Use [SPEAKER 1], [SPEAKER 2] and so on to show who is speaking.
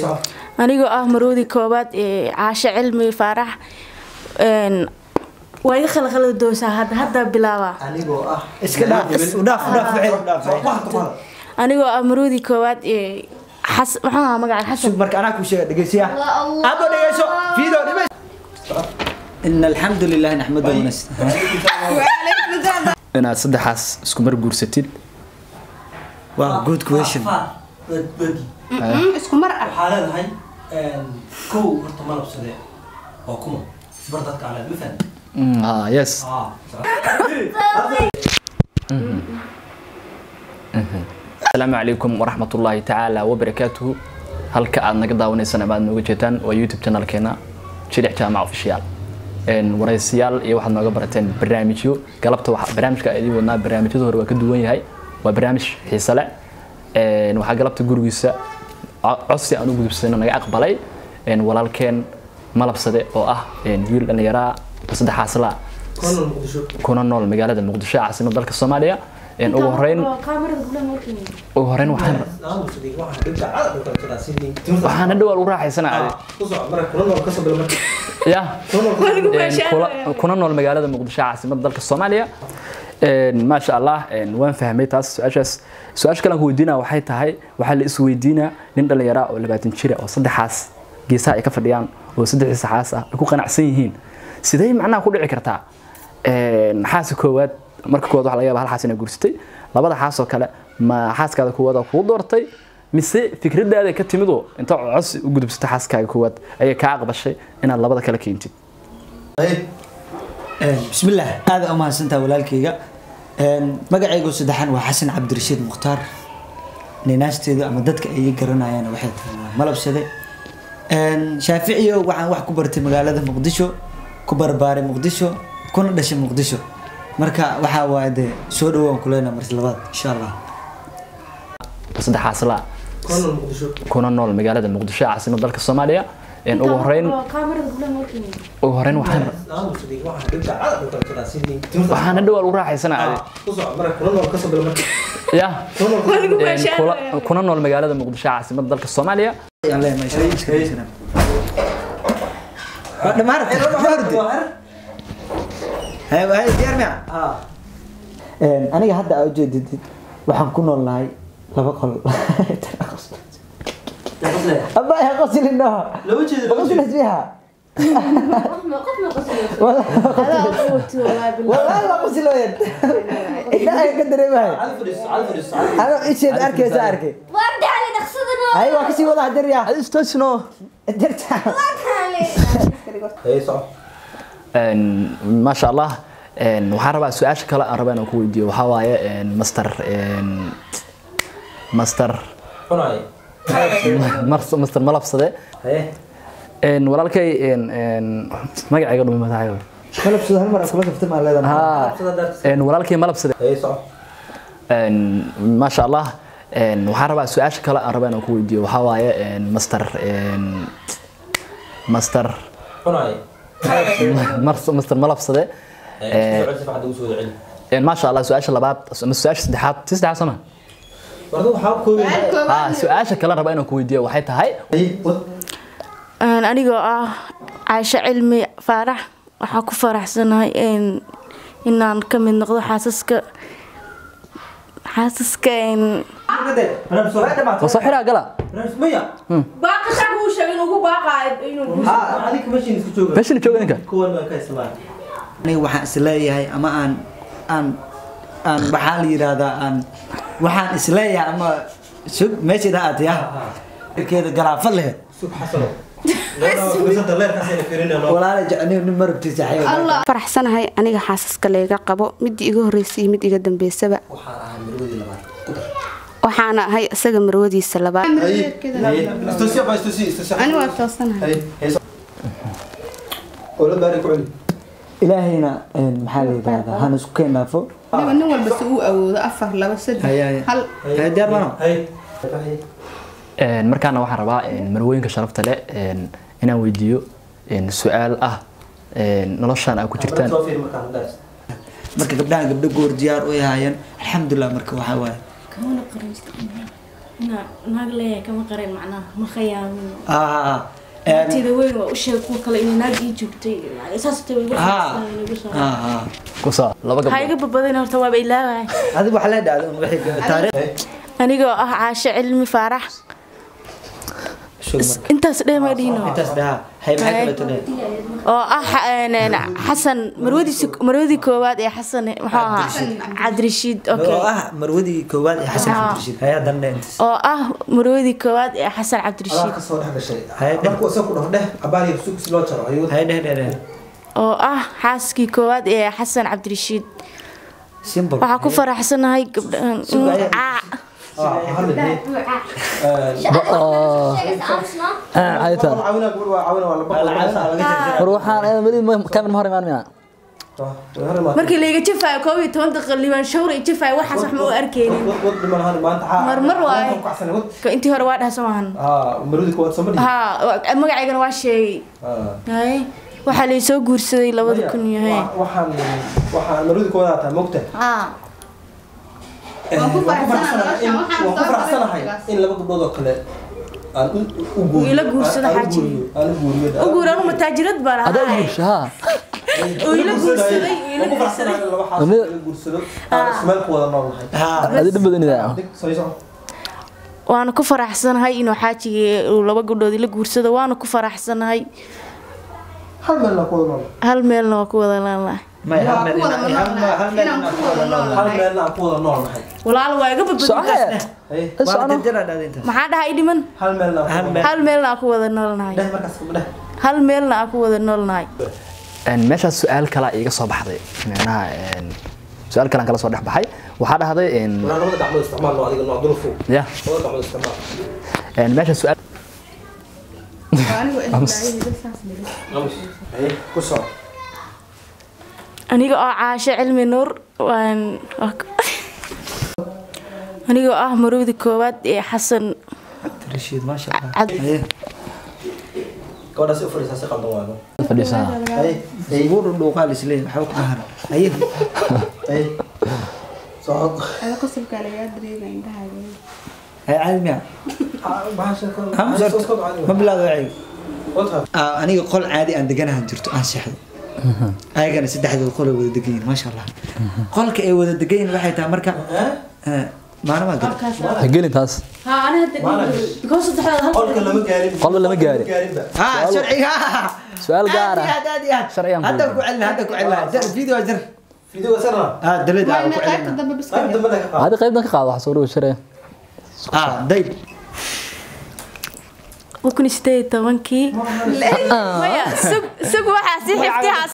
[SPEAKER 1] soco
[SPEAKER 2] anigoo ah maroodi koobaad ee caasho cilmi faarax een, waa iga khalkhalada doosaa hadda hadda bilaabaa
[SPEAKER 1] anigoo ah
[SPEAKER 3] iska dhaaf u dhaaf u dhaaf wixii u dhaaf
[SPEAKER 1] wax tuqada
[SPEAKER 2] anigoo ah maroodi koobaad ee xas maxuu ahaa magaca xasan
[SPEAKER 3] sug marka anaa kuu sheega dhegeysiya aado dhegeyso fiido dhimeys in alxamdu lilah naxmadu wanastaiin
[SPEAKER 4] inaad saddexaas isku mar guursatid
[SPEAKER 3] waa good question
[SPEAKER 5] isku mar ah
[SPEAKER 1] waxaa leedahay kow horta ma labsade oo kuma isbar dadka ale ma fahmi
[SPEAKER 4] Mm, ah, yes asalaamu calaykum waraxmatullaahi tacaala wabarakaatuhu halka aad naga daawanaysaan ama aad nooga jeetaan waa youtube channelkeena jilix jaamac official Een, waraysiyaal iyo waxaad nooga barateen barnaamijyo galabta waxa barnaamijka aan idiin wadnaa barnaamijyada hore waa ka duwan yahay waa barnaamij xiise leh Een, waxaa galabta gurigiisa co- codsi aan u gudubsano naga aqbalay Een, walaalkeen malabsade oo ah een, wiil dhallinyaraa saddexaas la
[SPEAKER 1] konan muqdisho
[SPEAKER 4] kuna nool magaalada muqdisho caasimada dalka soomaaliya Een, ugu horeyn ugu horeyn waxaan
[SPEAKER 1] aamusadi waxaa dhibka cada dhulka jiraa sidii
[SPEAKER 4] waxaan hadhow lagu raaxaysanaa
[SPEAKER 1] ku soco marka kula nool kasoo bila marka
[SPEAKER 4] ya Een, kula- kuna nool magaalada muqdisho caasimada dalka soomaaliya Een, maasha allah een, waan fahmay taas su-aashaas su-aasha kale aan ku weydiinaa waxay tahay waxaa la isweydiinaa nin dhallinyara oo labaatan jira oo saddexaas geesaha ay ka fadhiyaan oo saddexdii saxaas ah ay ku qanacsan yihiin sidee macnaha ku dhici kartaa Een, xaasa koowaad marka koowaad waxaa laga yaabaa hal xaas inay guursatay labada xaas oo kale ma xaaskaada koowaad kuu doortay mise fikradaada ka timidoo inta codsi u gudubsatay xaaskaaga koowaad ayay kaa aqbashay inaad labada kale keentid
[SPEAKER 3] bismillaah aada u mahadsantaha walaalkayga Een, magacaygu saddexan waa xasan cabdirashiid mukhtaar ninaasteedu ama dadka ay ii garanayaan waxay tahay malabsade Een, shaaficiyo waxaan wax ku bartay magaalada muqdisho ku barbaaray muqdisho kuna dhashay muqdisho marka waxaa waaye dee soo dhawaan kuleyna marti labaad insha allah
[SPEAKER 4] saddexaas la
[SPEAKER 1] konan muqdisho
[SPEAKER 4] kuna nool magaalada muqdisho caasimada dalka soomaaliya Een, ugu horeyn ugu horeyn waxaan
[SPEAKER 1] aamusadi waxaa dhibka cada dhulka jiraa sidii
[SPEAKER 4] waxaan hadhow lagu raaxaysanaa
[SPEAKER 1] ku soco marka kula nool kasoo bila marka
[SPEAKER 4] ya Een, kula- kuna nool magaalada muqdisho caasimada dalka soomaaliya
[SPEAKER 3] Ayaan leeyahay, insha Allah, iska dhegeysanaa. Waa dhamaartay, dhamaartay. Haye, haye, diyaar miya? Een, aniga hadda aa ujeedid waxaan ku nool nahay laba qol aba ya qoslin dhaho
[SPEAKER 1] laba jeeda laba
[SPEAKER 3] qoslin isbiha wallahi waa qoslooyan indhaha ka dareemahay
[SPEAKER 1] cali fadhiiso cali fadhiiso cali
[SPEAKER 3] anoo isheed arkaysa arkay
[SPEAKER 6] وارجع نقصدنا
[SPEAKER 3] haye waa kasii wada hadirya
[SPEAKER 4] istasno
[SPEAKER 3] dirta
[SPEAKER 1] hey soco
[SPEAKER 4] Een, maasha allah Een, waxaan rabaa su-aasha kale aan rabaa inaan ku weydiiyo waxaa waaye een, master een, master
[SPEAKER 1] cunaay
[SPEAKER 4] Mar- master malabsade
[SPEAKER 1] haye
[SPEAKER 4] Een, walaalkay een, een, magacayga dhumi madaxayo
[SPEAKER 3] malabsada hal mar aan kula kafta maa leedahay
[SPEAKER 4] ha een, walaalkay malabsade
[SPEAKER 1] hey soco
[SPEAKER 4] Een, maasha allah Een, waxaan rabaa su-aasha kale aan rabaa inaan ku weydiiyo waxaa waaye een, master een, master
[SPEAKER 1] cunaay
[SPEAKER 4] Mar- master malabsade
[SPEAKER 1] hey soo celi hadda usoo celi
[SPEAKER 4] Een, maasha allah su-aasha labaad ama su-aasha saddexaad si saddexaad sama
[SPEAKER 1] warda waxaa koobi
[SPEAKER 4] ha su-aasha kale aan rabaa inaan ku weydiiyo waxay tahay
[SPEAKER 2] Een, anigoo ah caasho cilmi faarax waxaa ku faraxsanahay een, inaan ka mid noqdo xaasaska xaasaska een,
[SPEAKER 4] waa soo xiraa gala
[SPEAKER 1] maya
[SPEAKER 5] baaqasha uu sheegay inuu ku baaqaayo inuu
[SPEAKER 1] ha adiga mashiin isku jooga
[SPEAKER 4] meeshana jooga ninka
[SPEAKER 1] kuwan waan ka isticmaal
[SPEAKER 3] aniga waxaan isleeyahay ama aan aan aan waxaa la yidhaahdaa aan waxaan isleeyahay ama sug meeshaida aad ya keeda galaafad leh
[SPEAKER 1] sug xasano gabadha leerkaas ayna fiirinayno
[SPEAKER 3] walaala jecniyo nin marabtiisa xayo
[SPEAKER 5] faraxsanahay aniga xaasaska layga qabo midii iga horeysay iyo mid iga dambeysaba
[SPEAKER 1] waxaan ahaa marwadii labaad
[SPEAKER 5] waxaana ahay isaga marwadiisa labaad
[SPEAKER 1] istusi ba istusi istusi
[SPEAKER 5] ani waa toosanahay
[SPEAKER 1] hey ola baari ku celi
[SPEAKER 3] ilaahayna een, maxaa la yidhaahdaa han isku keen dhaafo
[SPEAKER 5] aniga nin walba si uu awoodo afar laba saddex
[SPEAKER 3] Haya, haya.
[SPEAKER 5] hal
[SPEAKER 3] Haya, diyaar mano
[SPEAKER 1] hey
[SPEAKER 4] Een, markaana waxaan rabaa een, marwooyinka sharafta leh een, inaan weydiiyo een, su-aal ah een, noloshaan aad ku jirtaan
[SPEAKER 1] soo fiir markaan daris
[SPEAKER 3] marka gabdhahan gabdho goor diyaar u ahaayeen alxamdulilah marka waxaa waaye
[SPEAKER 2] naag leeyahay kama qarin macnaha ma khayaamin
[SPEAKER 3] ah
[SPEAKER 2] naagteeda weyn waa u sheeg kuwa kale inay naag ii joogtay saas tay igu
[SPEAKER 3] ah ah
[SPEAKER 4] ku soo laba
[SPEAKER 2] waxaa
[SPEAKER 4] gabdhood
[SPEAKER 2] iga badbadin horta waaba ilaawahay
[SPEAKER 3] adigu waxaa la dhacday un wixii taariikh
[SPEAKER 2] anigoo ah caasho cilmi faarax
[SPEAKER 3] shugman
[SPEAKER 2] intaas dheh ma dhihino
[SPEAKER 3] intaas dhaha hay maxay kala tunay
[SPEAKER 2] oo ah xa- een, xasan marwadiisi marwadii koowaad ee xasan muxuu ahaa cabdirashiid okay
[SPEAKER 3] oo ah marwadii koowaad ee xasan
[SPEAKER 2] Ah.
[SPEAKER 3] cabdirashiid hay haddana intaas
[SPEAKER 2] oo ah marwadii koowaad ee xasan
[SPEAKER 1] adaa
[SPEAKER 2] cabdirashiid
[SPEAKER 1] ka soo dhex gashay
[SPEAKER 3] Hay dheh.
[SPEAKER 1] markuu isaga ku dhaho dheh abaal iyo sug si loo jaro ayuu
[SPEAKER 3] hay dheh dheh dheh
[SPEAKER 2] oo ah xaaskii koowaad ee xasan cabdirashiid
[SPEAKER 3] simple
[SPEAKER 2] waxaa ku faraxsanahay gabdhahan
[SPEAKER 3] Sugaya.
[SPEAKER 2] caa
[SPEAKER 1] ah hal mid
[SPEAKER 4] ayta
[SPEAKER 1] caawina gabadh waa caawina waa la baqo
[SPEAKER 4] war waxaan weli kamil ma hor imaan miya
[SPEAKER 2] markii layga jafaayo koob iyo toban daqiiqa liibaan shawr iyo jafaayo waxaas wax ma u arkeynin
[SPEAKER 1] wad dhiman hal maanta
[SPEAKER 2] Marmar waaye.
[SPEAKER 1] ku kacsan wad
[SPEAKER 2] Ka intii hore waa dhaha maahan
[SPEAKER 1] ah marudi ko wad samadi
[SPEAKER 2] ha wa- magacaygana waa sheegay haye waxaa lay soo guursaday labada kun iyo haye
[SPEAKER 1] waxaan waxaan marudi ko wadaata mogta
[SPEAKER 2] ah
[SPEAKER 1] waan ku faraxsanahay in waan ku faraxsanahay in laba gabdhood oo kale aan u u guuriyo
[SPEAKER 2] Ila guursada
[SPEAKER 1] aan u
[SPEAKER 2] xaaji.
[SPEAKER 1] guuriyo aan u guuriyo
[SPEAKER 2] u guur anu mataajirad baan
[SPEAKER 4] adaa
[SPEAKER 2] ahay
[SPEAKER 4] guursha ha
[SPEAKER 2] oo ila guursaday oo ila
[SPEAKER 1] waan ku faraxsanahay in laba xaas ila guursado aan ismeel ku wada nool nahay
[SPEAKER 3] ha
[SPEAKER 4] adi dhib badanida
[SPEAKER 1] dig soo soco
[SPEAKER 2] waana ku faraxsanahay inuu xaajigii uu laba gabdhood ila guursado waana ku faraxsanahay
[SPEAKER 1] hal meel aan ku wada nool
[SPEAKER 2] hal meelna waa ku wada laanlahay
[SPEAKER 3] may hal meel ina- hal meel hal meel inaan ku wada nool
[SPEAKER 1] hal meel aan ku wada nool nahay
[SPEAKER 2] walaal waa iga badbadin
[SPEAKER 4] socohe
[SPEAKER 1] hey
[SPEAKER 3] waa
[SPEAKER 4] socono
[SPEAKER 3] jarjara dhacday intaas
[SPEAKER 2] maxaa dhahay dhiman
[SPEAKER 1] hal meel aan
[SPEAKER 3] Hal
[SPEAKER 1] ku
[SPEAKER 3] meel.
[SPEAKER 2] hal meelna aan ku wada noolnahay
[SPEAKER 1] dheh markaas dheh
[SPEAKER 2] hal meelna aan ku wada noolnahay
[SPEAKER 4] meeshaas su-aal kalaa iiga soo baxday micnaha su-aal kalaan kala soo dhex baxay waxaa dhahday
[SPEAKER 1] walaa labada gacmood isticmaal adiga nooc dulfu
[SPEAKER 4] ya
[SPEAKER 1] labada gacmood isticmaal
[SPEAKER 4] meesha su-aal
[SPEAKER 1] amus hey ku soo
[SPEAKER 2] aniga oo caasho cilmi nuur waan aniga oo ah marowda koowaad ee xasan
[SPEAKER 3] rashiid maasha allah
[SPEAKER 2] cad
[SPEAKER 3] haye
[SPEAKER 1] gabadhaas u fadhiisaa si qaldan waayo
[SPEAKER 4] fadhiisaa
[SPEAKER 1] hey hey
[SPEAKER 3] ugu dhudhuuqaa lisleeyahay waxba kuma haran haye
[SPEAKER 1] hey soo
[SPEAKER 3] haye caadi miya ma bilaado wacyi Ah, aniga qol caadi aan deganahan jirto aan seexdo ayagana saddexdood qol ay wada degan yihiin maasha allah qolka ay wada degan yihiin waxay tahay marka eh, maalmaha gala
[SPEAKER 4] ha gelin taas
[SPEAKER 1] qolka lama gaarin
[SPEAKER 4] Qolba lama gaarin.
[SPEAKER 1] gaarinba
[SPEAKER 3] ha sharciga
[SPEAKER 4] Su'aal gaar ah.
[SPEAKER 3] aad iyo aad
[SPEAKER 4] Sharcigan ku
[SPEAKER 3] hadda
[SPEAKER 4] weydiin.
[SPEAKER 3] ku celina hadda ku celina jar video jar
[SPEAKER 1] fiidiyowga sarna
[SPEAKER 3] ah dalad ah ku celina
[SPEAKER 1] qayb dambe ka qaad
[SPEAKER 4] hadi qaybtan ka qaado wax soo dhawo shiraya
[SPEAKER 3] ah dayb
[SPEAKER 2] kun sideed tobankii maya sug sug waxaa si xiftihaas